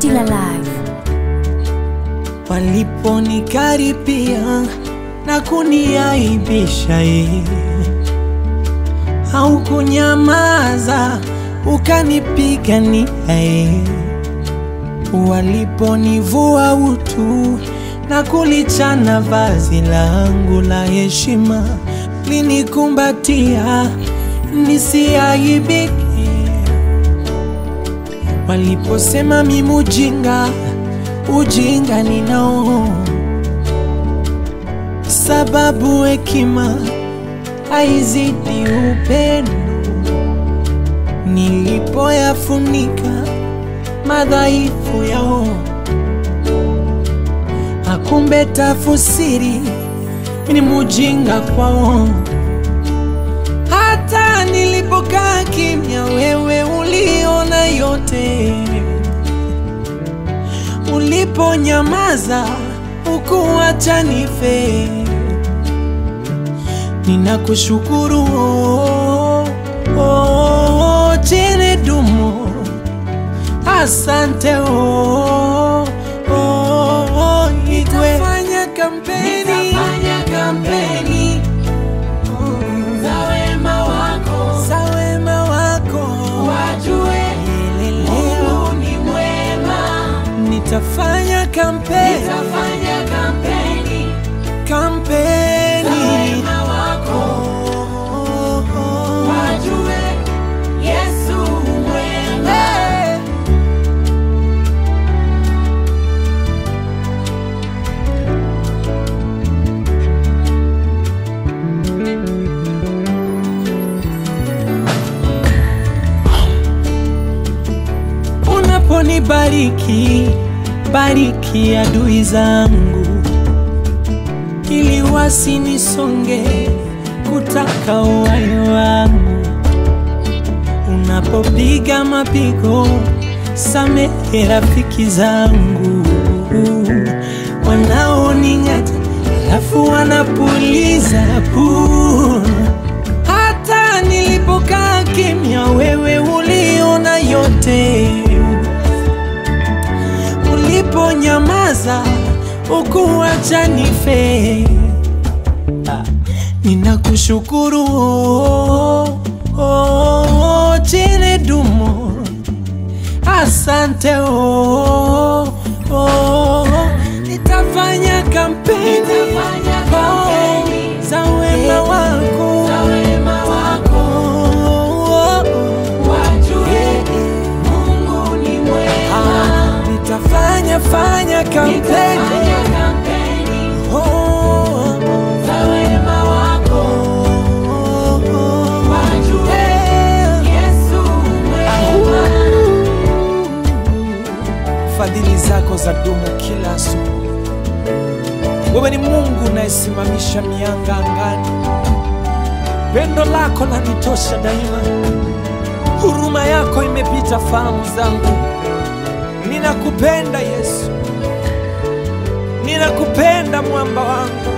Still alive. waliponikaripia na kuniaibisha ye au kunyamaza ukanipigania ye waliponivua utu na kulichana vazi langu la heshima linikumbatia nisiaibike waliposema mimi ujinga ujinga ninao sababu hekima haizidi upendo nilipoyafunika madhaifu yao akumbe tafusiri ni mujinga kwao hata nilipokaa kimya wewe uliona yote uliponyamaza ukuacha nife ninakushukuru oh, oh, chene dumo asante oh, oh, oh, igwe fanya kampeni, Nitafanya kampeni za wema wako, za wema wako wajue Leleleo. Mungu ni mwema. nitafanya kampeni Nitafanya kampeni za kampeni wema wako, Oh, oh, wajue Yesu mwema. Hey. Unaponibariki bariki adui zangu, ili wasinisonge kutaka uhai wangu. Unapopiga mapigo, samehe rafiki zangu wanaoning'ata, alafu wanapuliza puu. Hata nilipokaa kimya, wewe uliona yote. Uliponyamaza, ukuacha nife. Ah, Ninakushukuru oh, oh, chene dumo asante oh, oh, nitafanya kampeni Nitafanya kampeni oh, za wema wako za wema wako, oh, oh, wajue Mungu ni mwema. ah, nitafanya fanya kampeni Nitafanya kampeni oh, oh, za wema wako, oh, oh, wajue yeah. Yesu mwema. Fadhili zako za dumu kila asubuhi. Wewe ni Mungu unayesimamisha mianga angani. Pendo lako lanitosha daima, huruma yako imepita fahamu zangu. Ninakupenda Yesu, ninakupenda mwamba wangu.